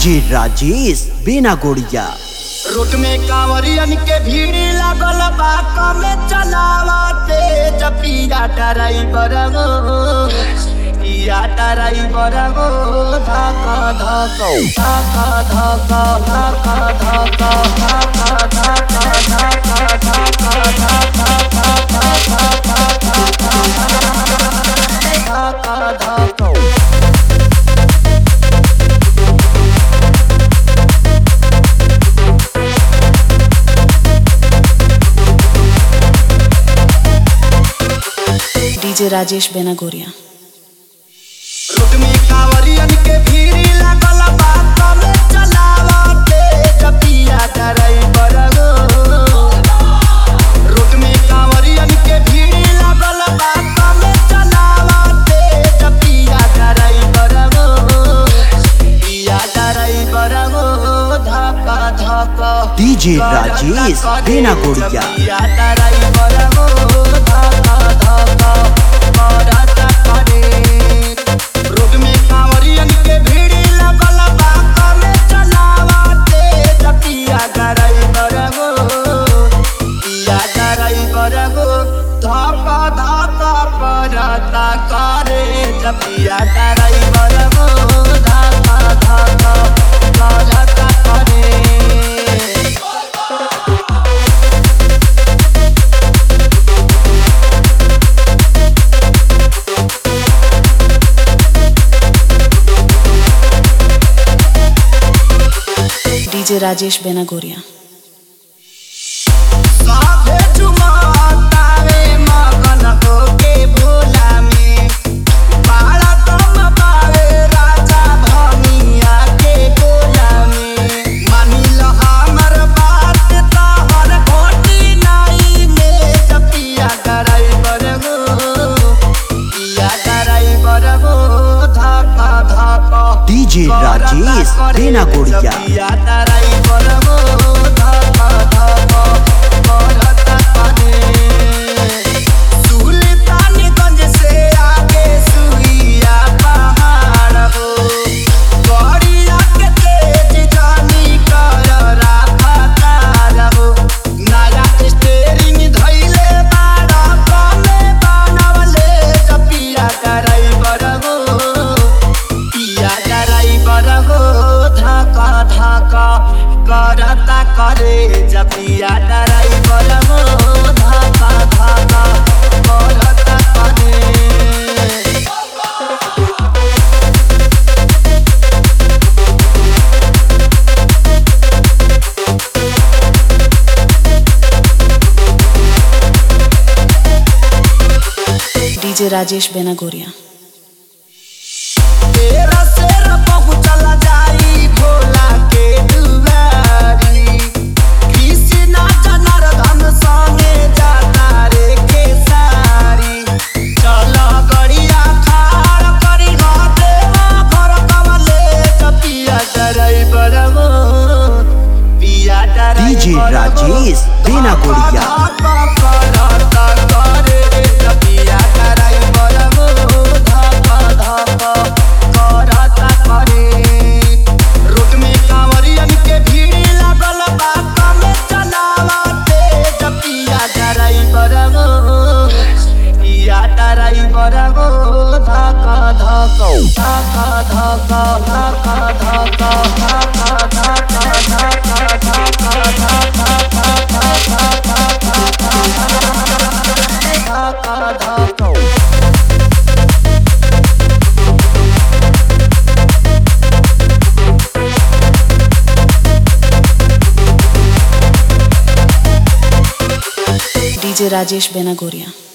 DJ Rajesh बिना गोड़िया road में कांवरियन के भीड़ लागल बा कमे चलावा तेज पिया ड्राइवर गो पिया ड्राइवर गो धक्का धक्का धक्का धक्का धक्का धक्का धक्का धक्का धक्का धक्का धक्का डीजे राजेश बेनागोरिया रोड में कांवरियन के भीड़ लागल बा कमे चलावा तेज पिया ड्राइवर गो रोड में कांवरियन के भीड़ लागल बा कमे चलावा तेज पिया ड्राइवर गो पिया ड्राइवर गो धक्का धक्का डीजे राजेश बिना गोड़िया पिया ड्राइवर गो धक्का धक्का करता करे रोड में कांवरियन के भीड़ लगल बा कमे चलावा तेज पिया ड्राइवर गो पिया ड्राइवर गो धक्का धक्का करता करे पिया ड्राइवर गो धक्का धक्का करता करे डीजे राजेश बेनागोरिया साभे झुमतावे मगन होके भोला में बाड़ा तम बावे राजा भमिया के गोला में मानिल हमर बात तहर घोटी नाई में जपिया ड्राइवर गो पिया ड्राइवर गो धक्का धक्का डीजे राजेश बिना गोड़िया पिया ड्राइवर गो धक्का धक्का करता करे सुल्तानगंज से आगे सुइया पहाड़ हो गड़िया के तेज जानी कर राफतार हो नया स्टेरिंग धइले बाड़ा कमे बनवले जपिया ड्राइवर हो पिया ड्राइवर हो धक्का धक्का करता करे जपिया ड्राइवर हो धक्का धक्का करता करे डीजे राजेश बेनागोरिया तेरा शेर पहुँचल जाई भोला के दुआरी कृष्णा जनार्दन संगे जाता रे केसारी चल गड़िया खाड़ करी हो देवा घर कवले जपिया ड्राइवर गो पिया ड्राइवर डीजे राजेश बिना गोड़िया धक्का धक्का धक्का धक्का धक्का धक्का धक्का धक्का धक्का डीजे राजेश बेनागोरिया